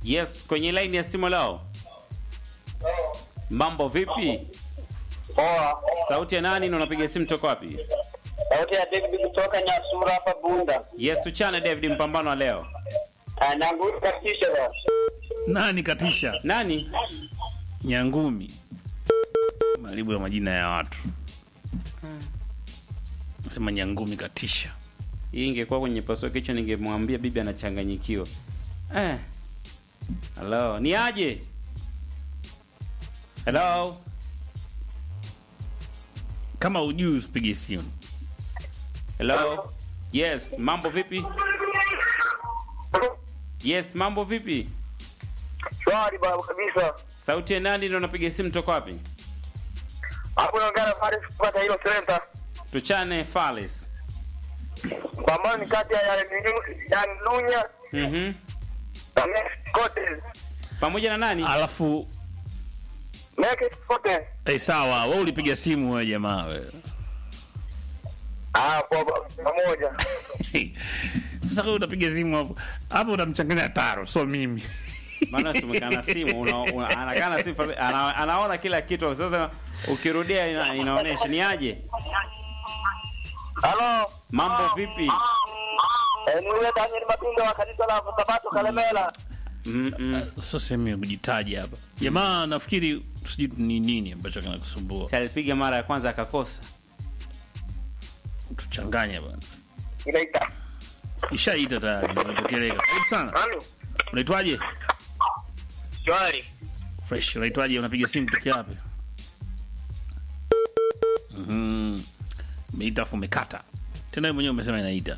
Yes, kwenye line ya simu leo. Mambo vipi? Poa. Sauti ya nani na unapiga simu toka wapi? Sauti ya David kutoka Nyasura hapa Bunda. Yes, tuchane David, mpambano wa leo. Ah, Nangu katisha basi. Nani katisha? Nani? Nyangumi. Maribu ya majina ya watu. Sema Nyangumi katisha. Hii ingekuwa kwenye pasua kichwa ningemwambia bibi anachanganyikiwa. Eh. Hello, ni aje? Hello. Kama ujui usipige simu. Hello. Yes, mambo vipi? Yes, mambo vipi? Shwari baba kabisa. Sauti ya nani na unapiga simu toka wapi? Hapo naongea na Faris kupata hilo center. Tuchane Falis. Pambano ni kati ya ya ya Lunya Mhm. na Next Cotes. Pamoja na nani? Alafu Next Cotes. eh, sawa, wewe ulipiga simu wewe jamaa wewe. Ah, kwa pamoja. Sasa wewe unapiga simu hapo. Hapo unamchanganya taro, so mimi. Maana simekana simu una, una, anakaa na simu ana, anaona kila kitu. Sasa ukirudia ina, inaonyesha ni aje? Halo. Mambo vipi? Eh, ni yule Daniel Mapinga wa kanisa la Sabato Kalemela. Mm -mm. Sio sehemu ya kujitaja hapa. Jamaa nafikiri sijui ni nini ambacho kinakusumbua. Si alipiga mara ya kwanza akakosa. Tuchanganye bwana. Inaita. Ishaita tayari, imepokeleka. Karibu sana. Halo. Unaitwaje? Shwari. Fresh. Unaitwaje? Unapiga simu peke yapi? Mhm. Umeita afu umekata. Tena wewe mwenyewe umesema inaita.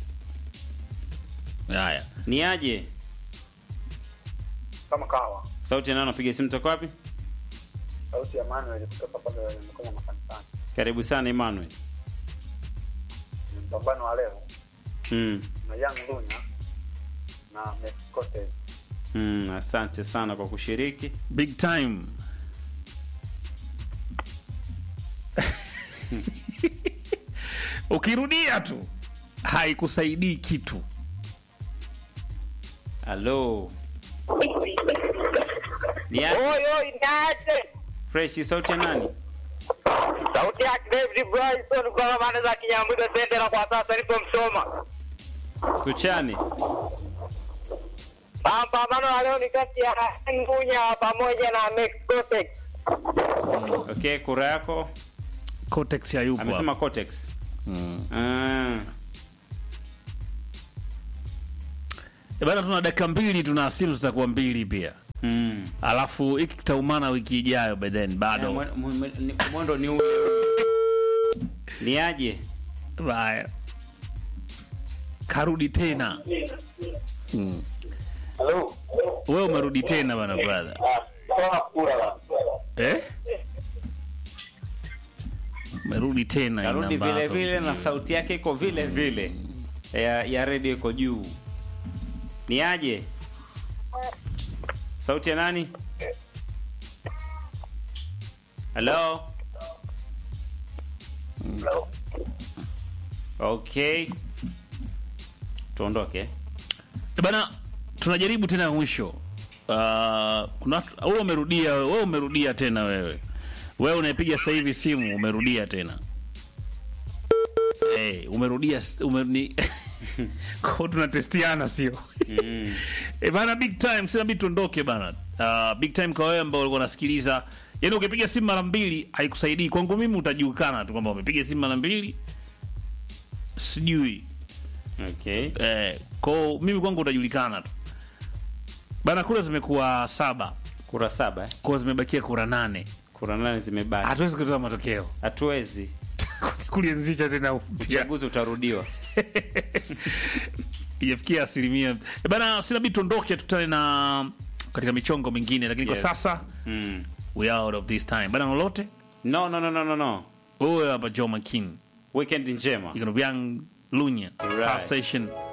Haya. Ni aje? Kama kawa. Sauti ya nani unapiga simu toka wapi? Sauti ya Manuel kutoka pale mkoa makanisani. Karibu sana Emmanuel. Mpambano wa leo Mm. na Young Lunya na Next Cotes. Mm, asante sana kwa kushiriki. Big time. Ukirudia tu haikusaidii kitu. Halo. Ni aje? Oi oi niaje? Fresh sauti ya nani? Sauti ya David Bryson kwa maana za Kinyambuga Sendera kwa sasa nipo Msoma. Tuchane. Pambano la leo ni kati ya Ngunya pamoja na Next Cotes. Okay, kura yako Cortex hayupo. amesema hapa. Cortex. Mm. Ah. Eh, Bana tuna dakika mbili tuna simu zitakuwa mbili pia. Mm. Alafu hiki kitaumana wiki ijayo by then Ya, bado. mwe- mwe- ni- Mwendo ni ule. Ni aje? Baya. Karudi tena. Mm. Hello. Wewe umerudi tena bana brother. Kwa kura. Eh? Umerudi tena Karudi ina vile bako. vile na sauti yake iko vile vile. Ya, ya redio iko juu. Ni aje? Sauti ya nani? Hello? Hello. Okay. Tuondoke. Eh, Bana tunajaribu tena mwisho. Uh, kuna watu- wewe umerudia wewe umerudia tena wewe. Wewe unayepiga sasa hivi simu umerudia tena. Hey, umerudia s- ume, ni kwa tunatestiana sio? Mm. E bana, big time, sina bidi tuondoke bana. Uh, big time kwa wewe ambao ulikuwa unasikiliza. Yaani ukipiga simu mara mbili haikusaidii. Kwangu mimi utajulikana tu kwamba umepiga simu mara mbili. Sijui. Okay. Eh, kwa mimi kwangu utajulikana tu. Bana, kura zimekuwa saba. Kura saba eh? Kwa zimebakia kura nane. Kura nane zimebaki. Hatuwezi kutoa matokeo. Hatuwezi. Kulianzisha tena upya. Uchaguzi utarudiwa. Ijafikia asilimia. E bana, sina bidi tuondoke tutane na katika michongo mingine lakini Yes. kwa sasa Mm. we are out of this time. Bana, lolote? No, no, no, no, no, no. Wewe hapa Joe McKean. Weekend njema. You're gonna be young Lunya. Right. Power station